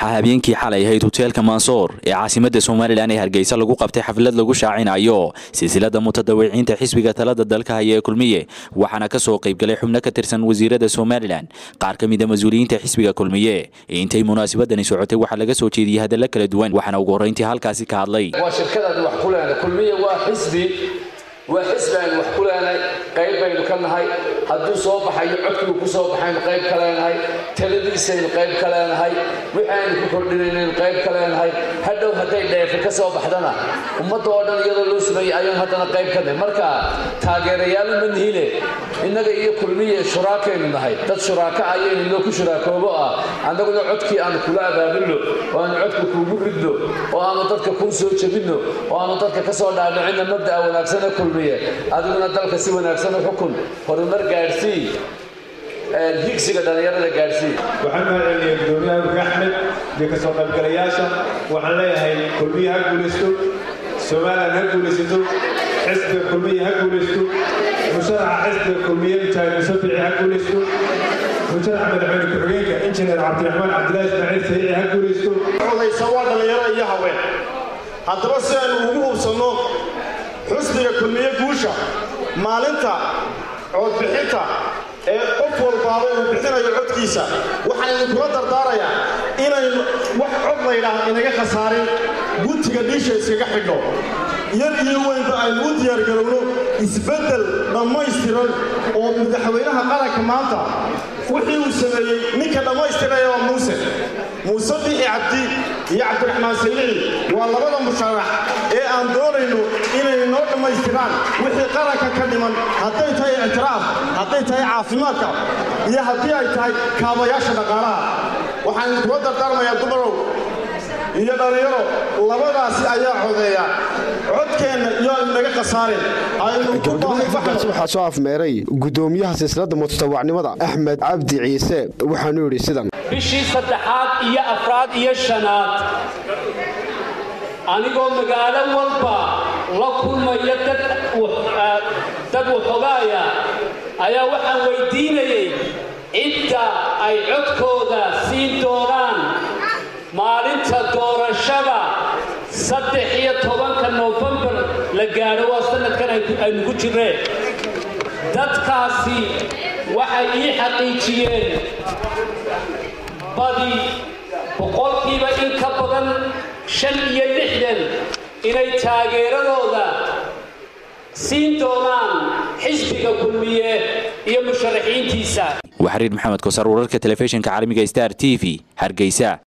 waxaa habeenkii xalay ahayd hoteelka mansoor ee caasimada somalilan ee hargeysa lagu qabtay xaflad lagu shaacinayo silsilada mutadawiciinta xisbiga talada dalka haya ee kulmiye waxaana kasoo qaybgalay xubno ka tirsan wasiirada somalilan qaar ka mida mas-uuliyiinta xisbiga kulmiye intay munaasabadani socotay waxaa laga soo jeediyey hadalla kala duwan waxaana ugu horreyntii halkaasi ka hadlay waa shirkadaadi wax ku leenay kulmiye waa xisbi waa xisbi aynu wax ku leenahay qayb baynu ka nahay hadduu soo baxayo codkigu ku soo baxaynu qayb ka leenahay taladiisaynu qayb ka leenahay wixii aynu ku kordhinaynu qayb ka leenahay hadhow hadday dheefe ka soo baxdana ummadda oo dhan iyadoo loo sameeyey ayaan haddana qayb ka nahay marka taageerayaal ma nihine innaga iyo kulmiye shuraakaynu nahay dad shuraako ayaynu noo ku shuraakoobo ah annaguna codkii aanu kula abaabinno oo aanu codka kuugu ridno oo aanu dadka kuu soo jebinno oo aanu dadka ka soo dhaadhicinno mabda'a wanaagsane kulmiye adiguna dalka si wanaagsan u xukun horumar gaadhsii higsiga dhallinyarada gaadhsii waxaan mahadceliyay gudoomiyaha urga axmed iyo ka soo qaybgalayaasha waxaan leeyahay kulmiye ha guulaysto somalilan ha guulaysato xisbiga kulmiye ha guulaysto musharaxa xisbiga kulmiye mujaahid musafici ha guulaysto musharaxa madaxweyne ku-xigeenka injineer cabdiraxmaan cabdilaahi ismaaciil sayici ha guulaysto odaysa waa dhallinyaro iyo haween haddaba si aynu ugu hubsanno xusbiga kulmiye guusha maalinta codbixinta ee qof walbaaba uu bixinayo codkiisa waxaan idinkula dardaarayaa inaynu wax cod laydhaah inaga khasaarin guntiga dhiisha iskaga xidhno yar iyo weynba aynu u diyaargarowno isbeddel dhammaystiran oo madaxweynaha qaranka maanta wixii uu sameeyey ninka dhammaystiraya waa muuse muuse bixi cabdi iyo cabdiraxmaan saylici waa labada musharax ee aan doonayno inay noo dhammaystiraan wixii qaranka ka dhiman hadday tahay ictiraaf hadday tahay caafimaadka iyo haddii ay tahay kaabayaasha dhaqaalaha waxaan idinkula dardaarmayaa dumarow iyo dhallinyaro labadaasi ayaa codeeya codkeenna iyo aynu naga khasaareen gabagabadaasi waxaa soo afmeeray gudoomiyaha silsilada mutatawacnimada axmed cabdi ciise waxaanu yidhi sidan bishii saddexaad iyo afraad iyo shanaad anigoo magaalo walba la kulmaya dad waxogaaya ayaa waxaan weydiinayay cidda ay codkooda siin doonaan maalinta doorashada saddex iyo tobanka noofembar la gaadho waa sanadkan aynu ku jireen dadkaasi waxay ii xaqiijiyeen badi boqolkiiba in ka badan shan iyo lixdan inay taageeradooda siin doonaan xisbiga kulmiye iyo musharaxiintiisa waxariir maxamed kosaar wararka telefishinka caalamiga star t v hargeysa